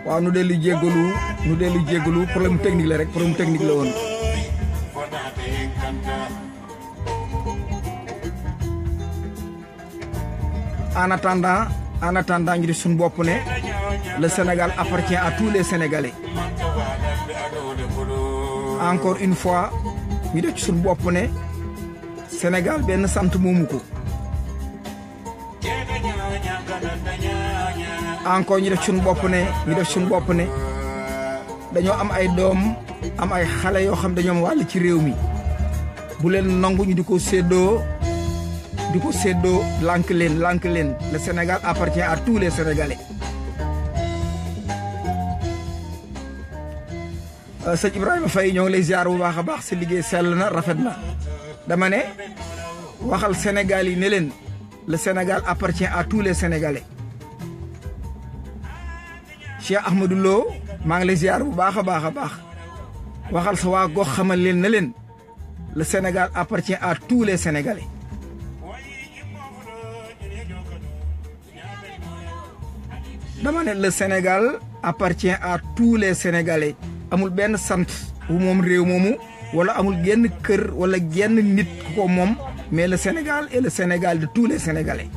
waaw nu dellu jéggalu nu dellu jéggalu problème technique la rek problème technique la woon en attendant en attendant ñu def suñu bopp ne le Sénégal appartient à tous les Sénégalais encore une fois ñu def ci suñu bopp ne Sénégal benn sant moomu ko encore ñu def suñu bopp ne ñu def suñu bopp ne dañoo am ay doom am ay xale yoo xam dañoo am wàll ci réew mi bu leen nangu ñu di ko séddoo di ko séddoo lànk leen lànk leen le Sénégal appartient à tous les Sénégalais sëñ Ibrahima Faye ñoo ngi lay ziar bu baax a baax si liggéey sell na rafet na dama ne waxal Sénégal yi ne leen le Sénégal appartient à tous les Sénégalais Cheikh Ahmadou Lo maa ngi lay ziar bu baax a baax a baax waxal sa waa gox xamal leen ne leen le Sénégal appartient à tous les Sénégalais dama ne le Sénégal appartient à tous les Sénégalais amul benn sant bu moom réew moomu wala amul genn kër wala genn nit ku ko moom mais le Sénégal est le Sénégal de tous les Sénégalais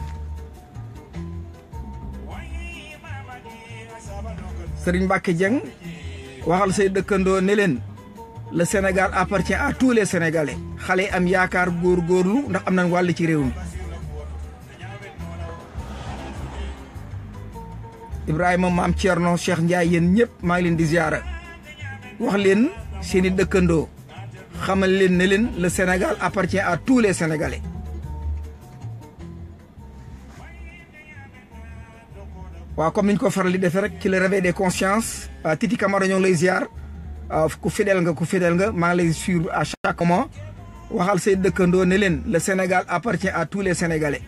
Serigne Mbacke Dieng waxal say dëkkandoo ne leen le Sénégal appartient à tous les Sénégalais xale yi am yaakaar góorgóorlu ndax am nañ wàll ci réew mi Ibrahima maam Thierno Cheikh Ndiaye yéen ñëpp maa ngi leen di ziara wax leen seen i dëkkandoo xamal leen ne leen le Sénégal appartient à tous les Sénégalais waaw comme ni ñu ko faral di defee rek ci le réveil des consciences Titi Camara ñoo ngi lay ziar ku fidèle nga ku fidèle nga maa ngi lay suivre à chaque moment waxal say dëkkandoo ne leen le Sénégal appartient à tous les Sénégalais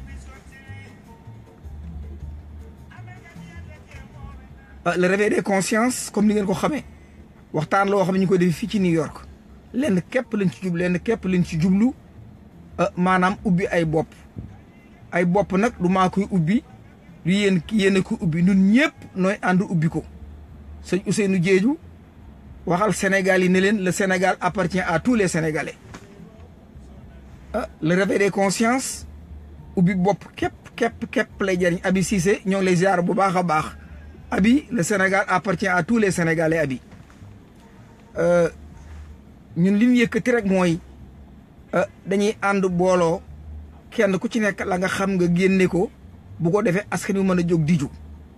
le réveil des consciences comme ni ngeen ko xamee waxtaan la woo xam ne ñu ko def fii ci New York lenn képp lañ ci jublu lenn képp lañ ci jublu maanaam ubbi ay bopp ay bopp nag du maa koy ubbi du yéen yéen a ko ubbi ñun ñëpp nooy ànd ubbi ko sëñ Ousseynou Diédhiou waxal Sénégal yi ne leen le Sénégal appartient à tous les Sénégalais le réveil des consciences ubbi bopp képp képp képp lay jariñ Abi Cissé ñoo ngi lay ziar bu baax a baax Abi le Sénégal appartient à tous les Sénégalais Abi ñun li ñu yëkkati rek mooy dañuy ànd booloo kenn ku ci nekk la nga xam nga génne ko bu ko defee askan wi mën a jóg diju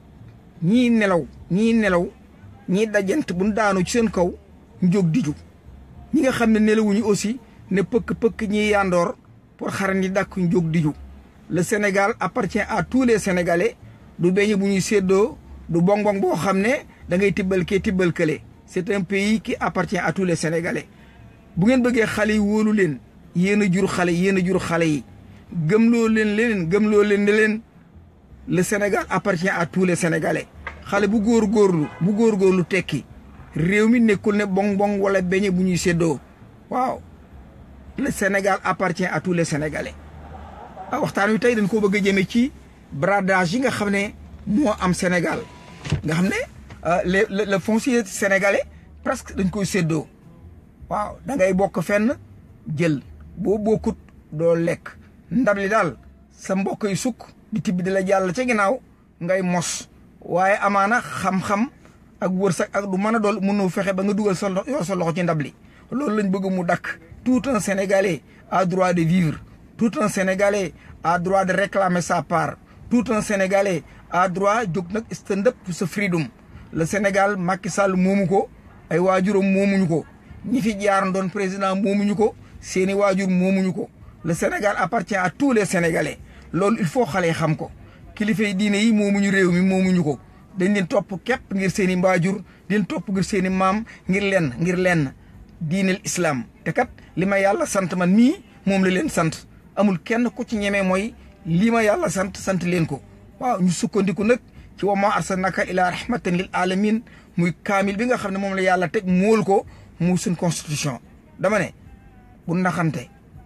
ñii nelaw ñii nelaw ñii dajant bu ñu daanu ci seen kaw ñu jóg diju ñi nga xam ne nelawuñu aussi ne pëkk-pëkk ñiy yandoor pour xaran yi dàkk ñu jóg diju le Sénégal appartient à tous les Sénégalais du beñe bu ñuy séddoo du bonbon boo xam ne da ngay tibbal kee tibbal kële c'est un pays qui appartient à tous les Sénégalais bu ngeen bëggee xale yi wóolu leen yéen a jur xale yéen a jur xale yi gëmloo leen leen gëmloo leen ne leen le Sénégal appartient à tous les Sénégalais xale bu góor góorlu bu góor góorlu tekki réew mi nekkul ne bong bong wala beñe bu ñuy séddoo waaw le Sénégal appartient à tous les Sénégalais waxtaan wi tey dañ koo bëgg a jëme ci bradage yi nga xam ne moo am Sénégal nga xam ne le le foncier sénégalais presque dañ koy séddoo waaw da ngay bokk fenn jël boo bokkut doo lekk ndab li daal sa mbokk yi sukk di tibb di la jàll ca ginnaaw ngay mos waaye amaana xam-xam ak wërsëg ak du mën a dool mënoo fexe ba nga dugal sa yor sa loxo ci ndab li loolu lañ bëgg mu dakk tout un sénégalais a droit de vivre tout un sénégalais a droit de réclamer sa part tout un sénégalais a droit jóg nag stand up pour sa freedom le Sénégal Macky Sall moomu ko ay waajuram moomuñu ko ñi fi jaar doon président moomuñu ko seeni waajur moomuñu ko le Sénégal appartient à tous les Sénégalais loolu il faut xale yi xam ko kilifa yi diine yi moomuñu réew mi moomuñu ko dañ leen topp képp ngir seeni mbaajur di leen topp ngir seeni maam ngir lenn ngir lenn diineel islam te kat li ma yàlla sant man mii moom la leen sant amul kenn ku ci ñemee mooy lii ma yàlla sant sant leen ko waaw ñu sukkandiku nag ci wa ma arsalnaka ila rahmatan lil alamin muy kaamil bi nga xam ne moom la yàlla teg mool ko mu suñ constitution dama ne bu naxante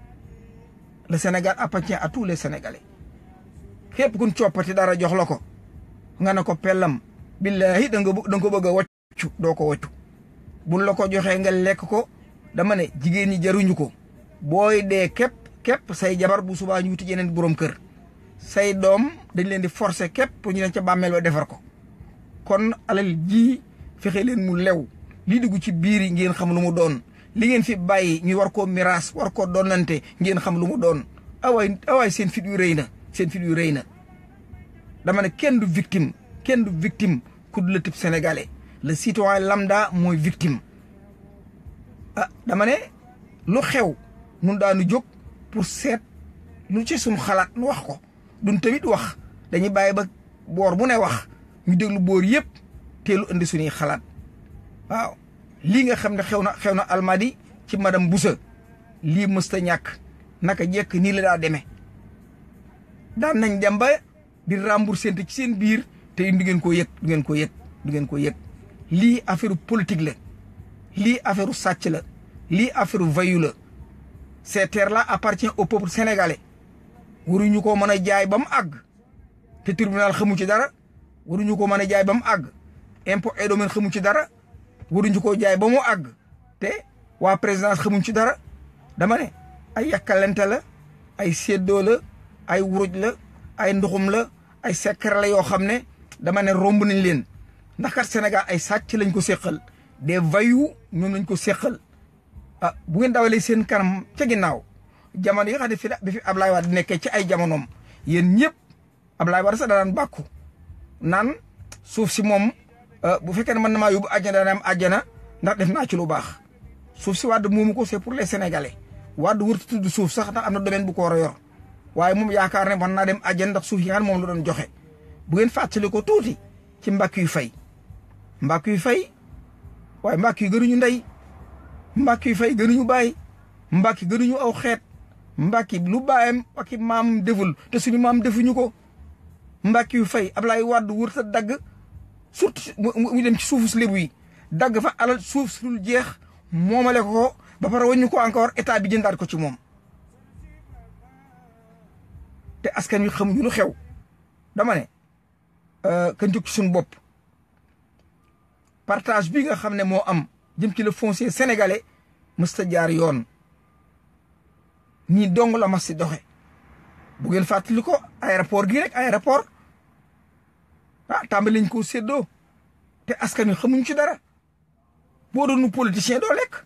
le Sénégal appartient à tous les Sénégalais képp kun coppati dara jox la ko nga ne ko pellam billahi da nga da nga ko bëgg a wàccu doo ko wàccu buñ la ko joxee nga lekk ko dama ne jigéen ñi jaruñu ko booy dee képp képp say jabar bu subaa ñu wuti yeneen borom kër say doom dañ leen di forcer képp pour ñu leen ca bàmmeel ba defar ko kon alal ji fexe leen mu lew lii dugg ci biir yi ngeen xam lu mu doon li ngeen fi bàyyi ñu war koo miraas war koo doonante ngeen xam lu mu doon awaay awaay seen fit yu rëy na seen fit yu rëy na dama ne kenn du victime kenn du victime ku du le type sénégalais le citoyen lambda mooy victime ah dama ne lu xew nun daanu jóg pour seet lu ci suñu xalaat nu wax ko duñ tamit wax dañuy bàyyi ba boor bu ne wax ñu déglu boor yëpp teelu indi suñuy xalaat waaw lii nga xam ne xew na xew na almadi ci madame Boussa lii mësta ñàkk naka jekk nii la daa demee daan nañ dem ba di rembourser ci seen biir te du ngeen koo yëg du ngeen koo yëg du ngeen koo yëg lii affaire politique la lii affaire sàcc la lii affaire vayu la ces terres là appartient au peuple sénégalais waruñu ko mën a jaay ba mu àgg te tribunal xamu ci dara waruñu ko mën a jaay ba mu àgg impôt et domaine xamu ci dara waruñu koo jaay ba mu àgg te waa présidence xamuñ ci dara dama ne ay yàkkalante la ay séddoo la ay wuruj la ay nduxum la ay secret la yoo xam ne dama ne romb nañ leen ndax kat Sénégal ay sàcc lañ ko séqal des voyous ñoom lañ ko séqal ah bu ngeen dawalee seen kanam ca ginnaaw jamono yi nga xam ne fi bi fi Ablaye Wade nekkee ci ay jamonoom yéen ñëpp Ablaye Wade sax daan bàkku naan suuf si moom bu fekkee ne mën na maa yóbbu àjjana dana am àjjana ndax def naa ci lu baax suuf si Wade moomu ko c'est pour les Sénégalais Wade wërtu tudd suuf sax ndax am na domaine bu ko war a yor waaye moom yaakaar ne mën naa dem àjjana ndax suuf yi nga xam moom la doon joxe bu ngeen fàttali ko tuuti ci mbàkk yu fay mbàkk yu fay waaye mbàkk yu gënuñu ndey mbàkk yu fay gënuñu bàyyi mbàkk yi gënuñu aw xeet mbàkk yi lu bàyyam ak i maam deful te suñu maam defuñu ko mbàkk yu fay Ablaye Wade wërta dagg surtout mu dem ci suufu lébu yi dagg fa alal suuf sul jeex moomale ko ba pare wañu ko encore état bi jëndaat ko ci moom te askan wi xamuñu lu xew dama ne kan jóg ci suñu bopp partage bi nga xam ne moo am jëm ci le foncier sénégalais mësta jaar yoon nii dong la mas si doxe bu ngeen fàttali ko aéroport gi rek aéroport ah tàmbali lañ koo séddoo te askan wi xamuñ ci dara boo doonu politicien doo lekk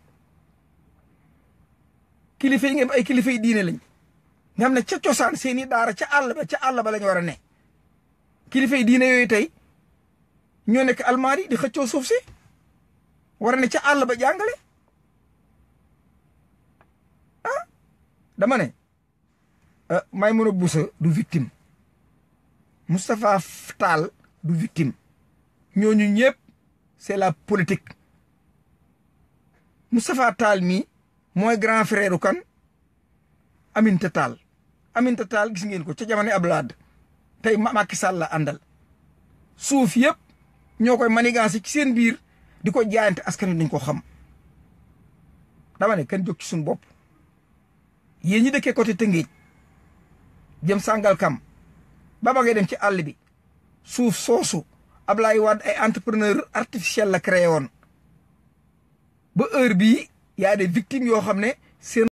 kilifa yi ngeen ay kilifa yi diine lañ nga xam ne ca cosaan seeni daara ca àll ba ca àll ba lañ war a ne kilifa yi diine yooyu tey ñoo nekk almaari di xëccoo suuf si war a ne ca àll ba jàngale ah dama ne Maimouna Boussa du victime Moustapha Tall du victime ñooñu ñëpp c'est la politique Moustapha Tall mi mooy grand frère kan Aminata Tall Aminata Tall gis ngeen ko ca jamono Abdoulaye tey Macky Sall la àndal suuf yëpp ñoo koy manigancé ci seen biir di ko jaayante askan wi dañ ko xam dama ne kan jóg ci suñu bopp yéen ñi dëkkee côté Tëngéej jëm Sangalkam ba ba ngay dem ci àll bi suuf soosu Ablaye Wade ay entrepreneur artificiel la créé woon ba heure bii y a des victimes yoo xam ne seen